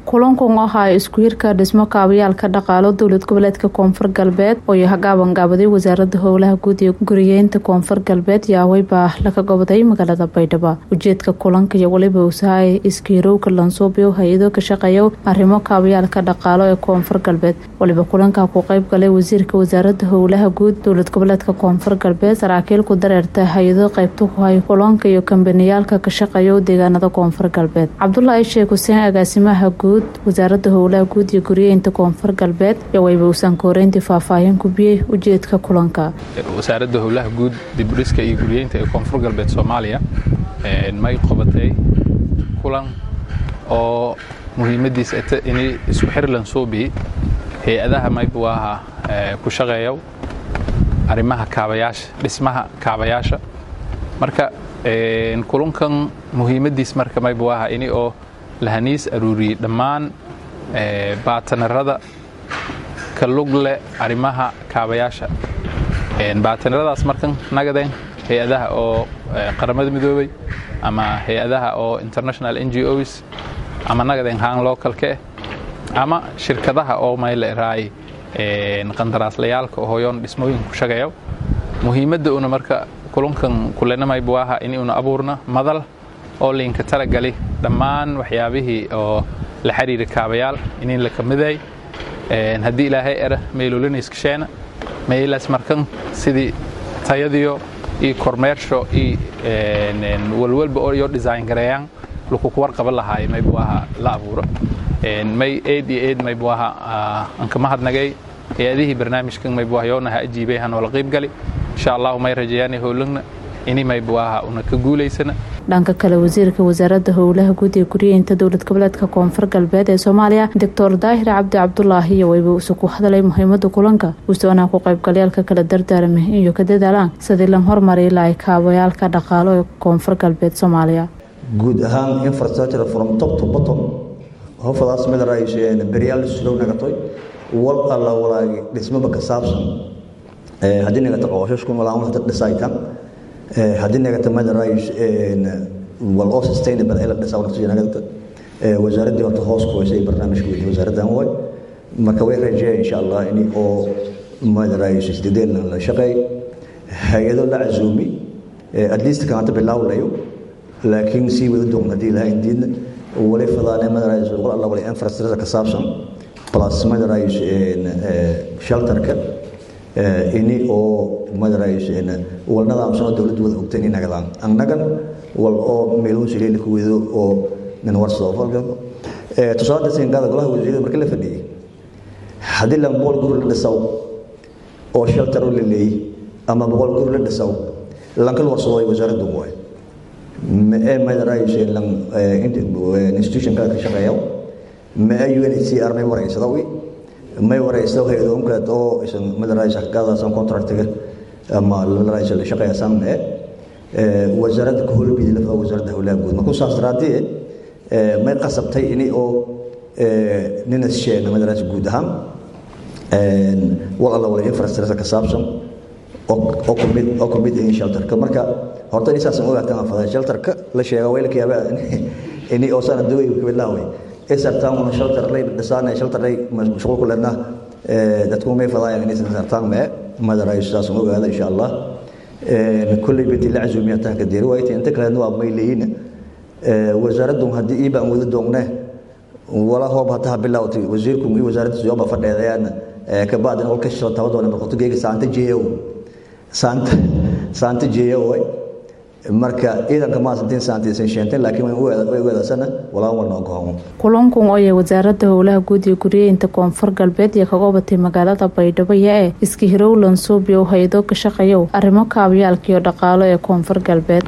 kulankan waxa ay isku hirka dhismo kaabayaalka dhaqaalo dowlad goboleedka koonfur galbeed oo hagaaban gaabaday wasaarada howlaha guud ee guriyeynta koonfur galbeed yaawey baa laga goboday magaalada baydhabo ujeedka kulanka iyo weliba usahay iskiirowka lansuubyo hay-ado ka shaqeeya arrimo kaabayaalka dhaqaalo ee koonfur galbeed waliba kulanka ku qeyb galay wasiirka wasaarada howlaha guud dowlad goboleedka koonfur galbeed saraakiil ku dareerta hay-ado qeybta ku hay kulanka iyo kambaniyaalka ka shaqeeya deegaanada koonfur galbeed cabdulaahi sheekh xuseen agaasimaha guud wasaarada howlaha guud iyo guriyeynta koonfur galbeed iyo wayba usan kooreyntii faahfaahin kubiyey ujeedka kulanka wasaaradda howlaha guud dibdhiska iyo guriyeynta ee koonfur galbeed soomaaliya may qabatay kulan oo muhiimadiis inay isku xirlan suubi hay-adaha maybu aha ku shaqeeya arrimaha kaabayaasha dhismaha kaabayaasha marka kulankan muhiimadiis marka maybu aha ini oo lahaniis aruuriyey dhammaan baatanarada ka lug leh arrimaha kaabayaasha baatanaradaas markan nagadeen hay-adaha oo qaramada midoobay ama hay-adaha oo international n g os ama nagadeen haan localka ah ama shirkadaha oo mayleeraay qandaraaslayaaalka hooyoon dhismooyinka ku shaqeeya muhiimadda una marka kulankan kulenamaybu aha in una abuurna madal oo liinka talagali dhammaan waxyaabihii oo la xiriira kaabayaal inin la kamiday haddii ilaahay era maylolinayskasheena maylas markan sidii tayadiyo iyo kormeersho iyo walwalba oo iyo design gareeyaan lukuku warqaba lahaay maybu aha la abuuro may eed iyo eed maybu aha anka mahadnagay hay-adihii barnaamijkan maybu aha yoonaha ajiibay hanoola qiibgali insha allahu may rajeeyaanay howlagna ini maybu aha una ka guulaysana dhanka kale wasiirka wasaarada howlaha guud ee guriyeynta dowlad goboleedka koonfur galbeed ee soomaaliya doctor daahir cabdi cabdulaahi iyo wayba uuse ku hadlay muhiimada kulanka usoonaa ku qaybgalyaalka kala dardaarmay iyo ka dadaalaan sidii la hormari lahay kaabayaalka dhaqaalo ee koonfur galbeed soomaaliya guud ahaan infrastructure from top to bottom hofadaas midarayseen beryaal sulow nagatoy wal alla walaagi dhismaba ka saabsan haddii nagata qooshaskun walaan waxda dhisaytan haddii nagata madarays wal oo sustainable ila dhisaa naftiisa nagata wasaaraddii horta hoos ku haysay barnaamijka weydi wasaaraddan way marka way rajeeya insha allah in oo madarays isdideen la shaqeey hay-ado la casuumi at least kan hadda bilaawlayo laakiin sii wada doon haddii ilaha indiidna wali fadaane madarays wal alla wali infrastructure ka saabsan plus madarays shelterka ini oo madarays walnadaamsano dowladdu wada ogteen in nagadaan annagan wal oo meeluhu sileeli ku wedo oo nin warsado falka tusaale singaada golaha wasiirada markii la fadhiyey haddii lan boqol guri la dhisaw oo shelter la leeyay ama boqol guri la dhisaw lankal warsado ay wasaaraddu waay mae madarays lan institutionka ka shaqeeya mae UNHCR may wareysada wi may wareysada hay-adoonkaad oo isan madarays hakadaasan contractiga ama madarays la shaqeeyasaan mee wasaaradda ka howlbidi lafda wasaaradda howlaha guud markuu saas daraadee may qasabtay ini oo ninas sheegna madarays guud ahaan wal alla wala infrastructure ka saabsan oo kumid oo kumid in shelterka marka horta in saasan ogaataan fada shelterka la sheega weylka yaaba ini oo sana daway ka bilaaway isartaan una shelter lay dhisaanay shelter lay mashquul ku lena dadku may fadaayaan inay sartaan mee madaray saasan ogaada insha allah kulli bidi la casuumiyatan ka diiri waaytay inta kale waa may leeyina wasaaraddu haddii ii baan wada doongnee wala hoob hataa bilawtay wasiirku iyo wasaaradda siyooba fadheedayaan ka bacdin olka shil tabadoona marqoto geega saanta jeeyow saanta saanta jeeyow marka ciidanka maasantiin saantiisan sheentay laakiin way ogaadasana walaan walna ogohomo kulankun ooyay wasaarada howlaha guud iyo guriyeynta koonfur galbeed iyo kaga batay magaalada baydhabo ee iska hirowlan suubyo hay-ado ka shaqeeyo arrimo kaabayaalka iyo dhaqaalo ee koonfur galbeed